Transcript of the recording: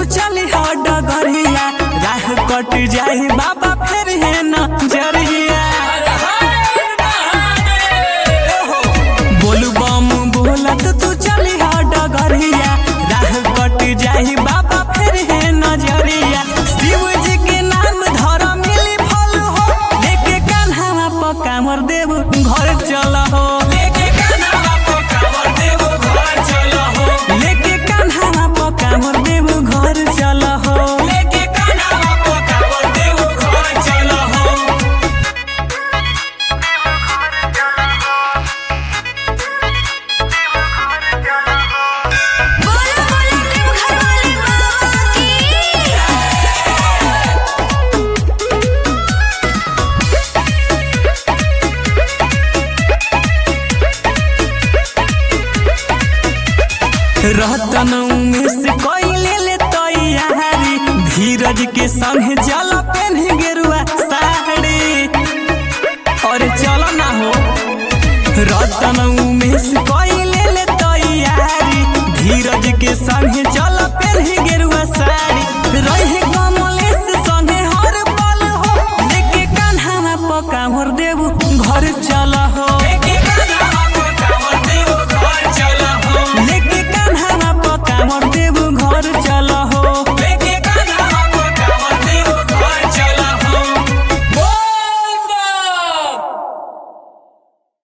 तू चली हो डगरिया राह कट जाई बाबा फिर है न जरिया बोलू बम बोलत तू चली हो डगरिया राह कट जाई बाबा फिर है नजरिया शिव जी के नाम धर मिली फल हो लेके कान्हा पक्का मर देव घर चल हो लेके कान्हा पक्का मर देव घर चल हो लेके कान्हा पक्का मर देव घर चल हो लेके कान्हा पक्का मर देव घर चल हो बोलो बोलो देवघर वाले बाबा की रहतन से कोइले ले तैयारी धीरज के संग जल पेन गेरुआ साड़ी और चलो ना हो रतन से कोइले ले तैयारी धीरज के संग जल पेन गेरुआ साड़ी रहे कमलेश संगे हर पल हो लेके कान्हा पका मोर देव घर चल हो